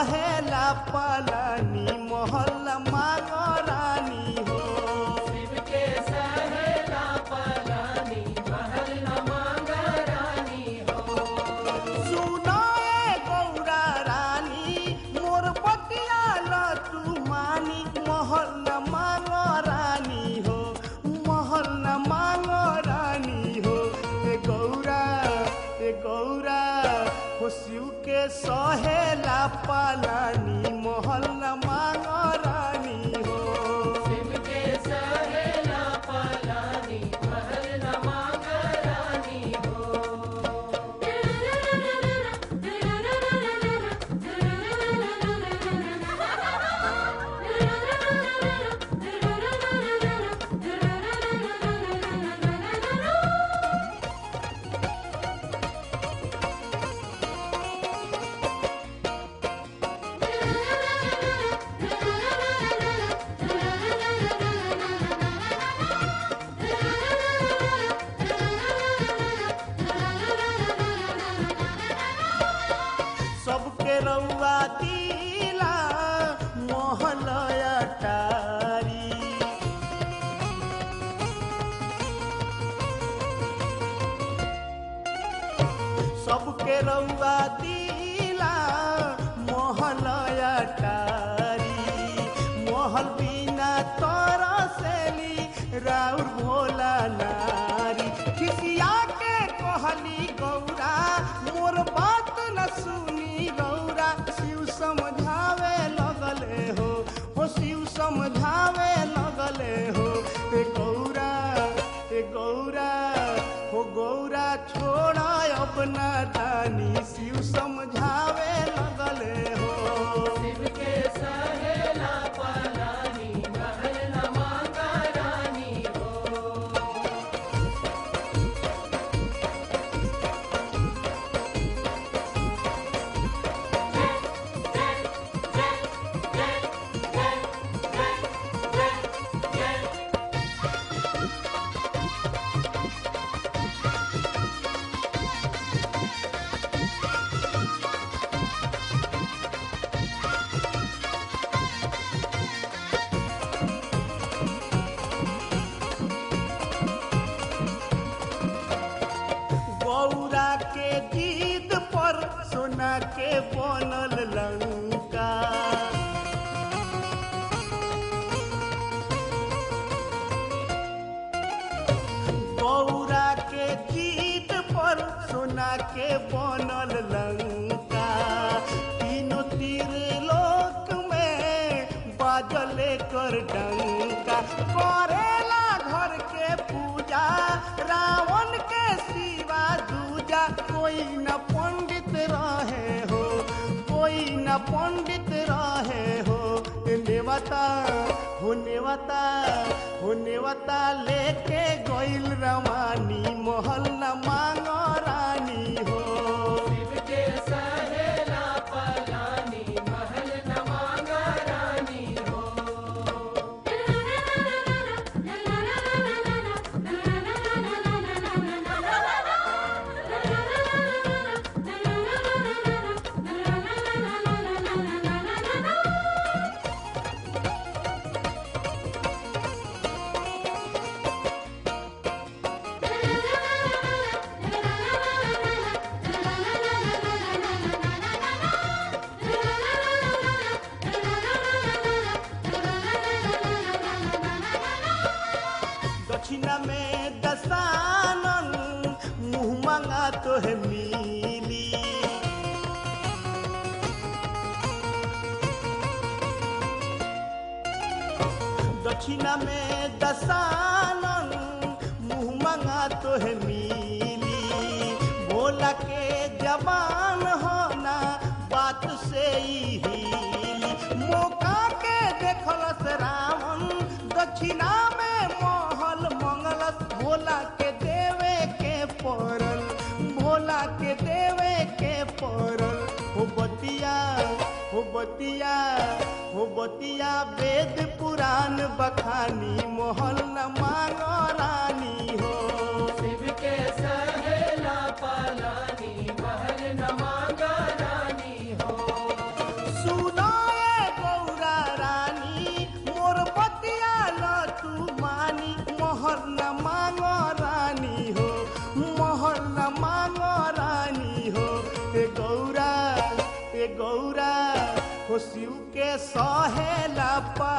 सहेला पलानी महल मांग रानी हो शिव के सहेला पलानी महल न मांगा रानी हो सुनाए गौरा रानी मोर बतिया लतू मानी महल न मांग रानी हो महल न मांग रानी हो ए गौरा ए गौरा हो शिव के सहेला पालानी महल न मांग रानी हो शिव के सहेला पलानी महल न मांगा रानी हो सबके रउआ दिला मोहलया टारी सबके रउआ दिला मोहलया टारी मोहल बिना तोरा सेली राउर भोला नारी खिसिया के कहली गौरा मोर बात न सुनी गौरा शिव समझावे लगले हो हो शिव समझावे लगले हो ए गौरा ए गौरा हो गौरा छोड़ा अपना दानी शिव समझावे लगले हो शिव के सहेला पलानी महल न मांगा रानी हो गौरा के जीद पर सोना के बनल लंका गौरा के जीद पर सोना के बनल लंका तीनों तीर लोक में बाजले कर डंका करेला घर के पूजा रावण के सिवा दूजा कोई न पंडित रहे हो कोई न पंडित रहे हो ए नेवता हो नेवता हो नेवता लेके गइल रवानी महल न मांग रानी हो शिव के सहेला पलानी महल न मांगा रानी हो दक्षिणा में दसानन मुँह मांगा तो है मिली दक्षिणा में दसानन मुँह मांगा तो है मिली भोला के जबान होना बात से ही हिली मौका के देखलस रावण दक्षिणा में महल मंगलस भोला के देवे के पड़ल भोला के देवे के पड़ल हो बतिया हो बतिया हो बतिया वेद पुराण बखानी मोहल न मांग रानी हो शिव के सहेला पलानी महल न मांगा रानी हो मोहर न मांगो रानी हो मोहर न मांगो रानी हो ए गौरा ए गौरा हो शिव के सहेला